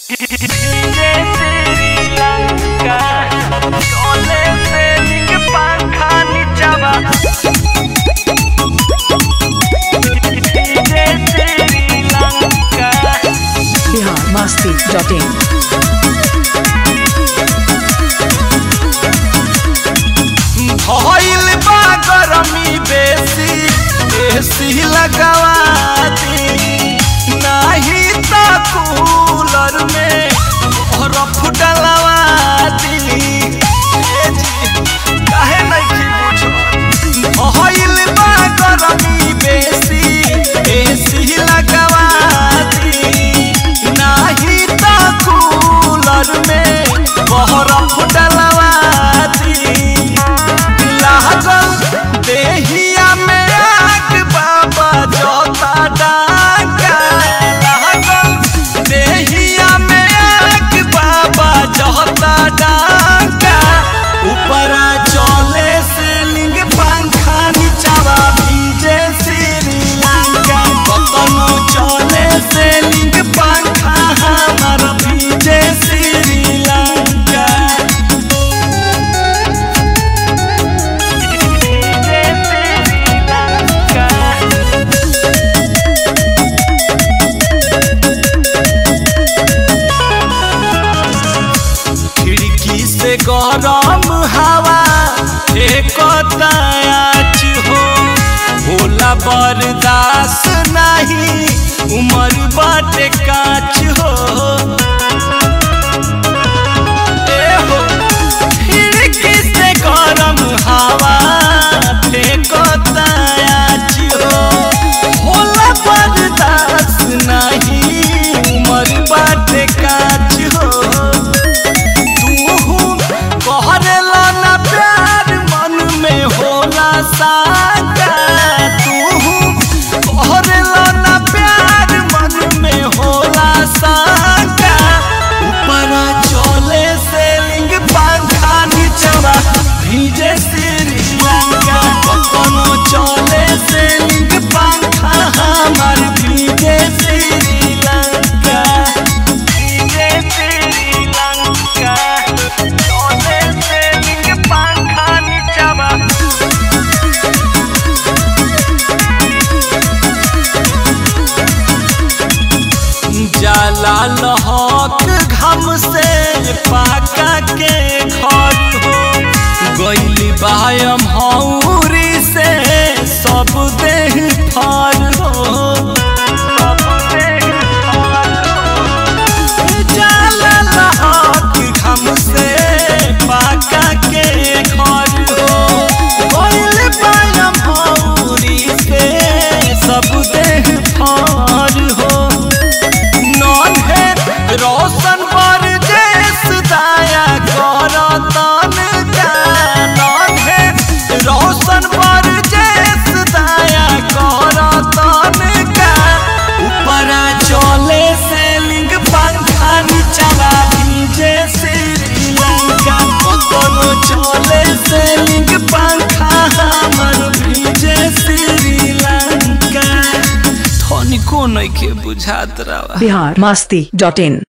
biharmasti.in भइल बा गरमी बेसी एसी लगवा दी नाही त कूलर में बरफ डलवा दी ए जी, काहे नइखी बुझत? भइल बा गरमी बेसी एसी लगवा दी नाही त कूलर में बरफ डलवा दी लागल देहिया में आग बाबा जोता डाका लागल देहिया में आग बाबा जोता डाका ऊपरा चले सीलिंग पंखा नीचवा भीजे श्रीलंका कतनो चले सीलिंग पंखा हमार भीजे श्रीलंका खिड़की से गरम हवा एक तायाच हो भोला बर्दाश्त नहीं उमर बाटे काच हो ए हो खिड़की से गरम हवा फेंक तायाच हो भोला बर्दाश्त नहीं उमर बाटे काच हो तू कहरेला ना प्यार मन में होला साका तू कहरेला ना प्यार मन में होला साका ऊपरा चले सेलिंग पंखा नीचवा भीजे श्रीलंका कोनो चले सेलिंग पंखा हमार भीजे श्रीलंका भीजे श्रीलंका चले सेलिंग पंखा नीचवा जाला लहक घम से पाका के घर हो गैली बायम हौरी से सब देह फर हो सब देह फर हो। जाला लहक घम से पाका के घर हो गैली बायम हौरी से सब देह फर हो नॉन है रोशन पर देश दाया करतन का नॉन है रोशन पर देश दाया करतन का ऊपरा चले सेलिंग पंखा नीचवा भीजे श्रीलंका कोनो चले सेलिंग पंखा हमर भीजे श्रीलंका धनिको नइखे बुझात रहा biharmasti.in